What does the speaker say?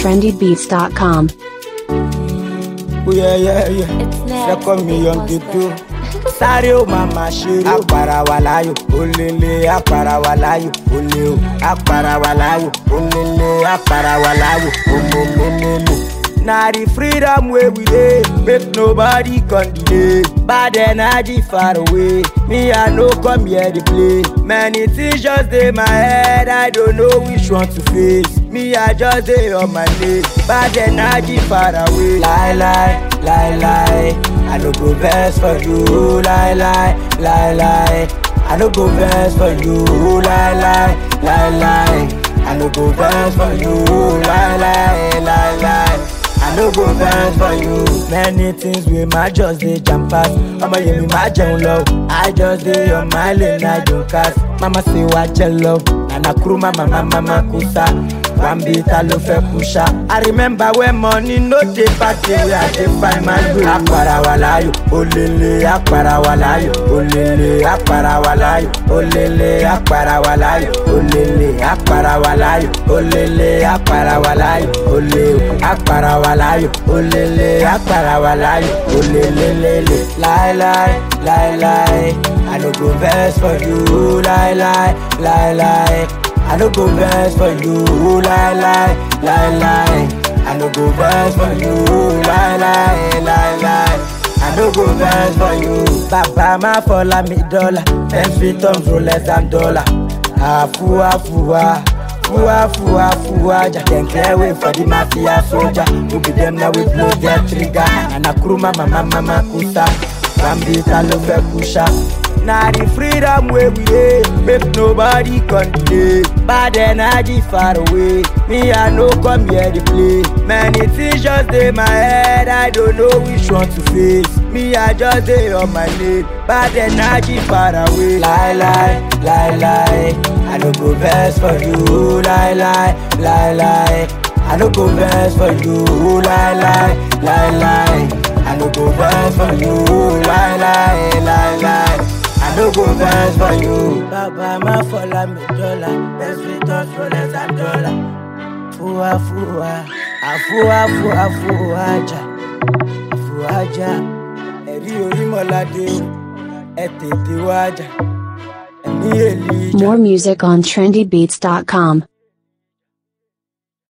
trendybeats.com. Oh yeah, yeah, yeah. It's next. Second million kìtó. Sáré ó máa ma ṣeré. Àpàrà wà láyò, olèlè àpàrà wà láyò, olè o. Àpàrà wà láyò, olèlè àpàrà wà láyò, olèlèlèlè. Na the freedom wey we dey, make nobody come delay. Bad energy far away, me I no come here dey play. Many things just dey my head, I don't know which one to face. Me I just dey on my lane, bad energy far away. Lie lie, lie lie, I no go vex for you. Lie lie, lie lie, I no go vex for you. Lie lie, lie lie, I no go vex for you. Lie lie, lie lie. I no go vex for you. Many things wey my just dey jam pass. Ọmọ yẹn mi máa jẹun lọ. I just dey on my lane, I don cast. Mama say wá jẹ lọ. Nana kúrú mama mama ma kú sá. Wambi ta ló fẹ́ kú ṣá. I remember when money no dey party wey I dey find my way. Àpàrà wà láyò, olèlè àpàrà wà láyò, olèlè àpàrà wà láyò, olèlè àpàrà wà láyò, olèlè àpàrà wà láyò, olèlè àpàrà wà láyò, olè o. Àpàrà wà láyò, olèlè àpàrà wà láyò, olèlèlèlè. Láíláí, láíláí, I no go vex for you, láíláí, láíláí. I no go vex for you, lie lie, lie lie. I no go vex for you, lie lie, lie lie. I no go vex for you. Bàbá máa fọlá mi dọ́là, ten feet tons rolex and dollar. Àfúwá fúwá, fúwá fúwá fúwá. Dem clear way for the mafia soldier. Who be dem na we blow their trigger. Nana kuru mama mama makusa. Bambi ta ló fẹ́ kú ṣá. Na the freedom wey we dey, make nobody come delay. Bad energy far away, me I no come here dey play. Many things just dey my head, I don't know which one to face. Me I just dey on my lane, bad energy far away. Lie lie, lie lie, I no go vex for you. Lie lie, lie lie, I no go vex for you. Lie lie, lie lie, I no go vex for you. Lie lie, lie lie. I no go vex for you. Bàbá má fọlá mi dọ́là, best fit us rolex and dollar. Fúwa fúwa, àfúwa fúwa fúwa jà, fúwa jà. Ẹ̀rí orímọ̀ládé o, ẹ tètè wá jà. Ẹ̀mí èlì ìjà. More music on trendybeats.com.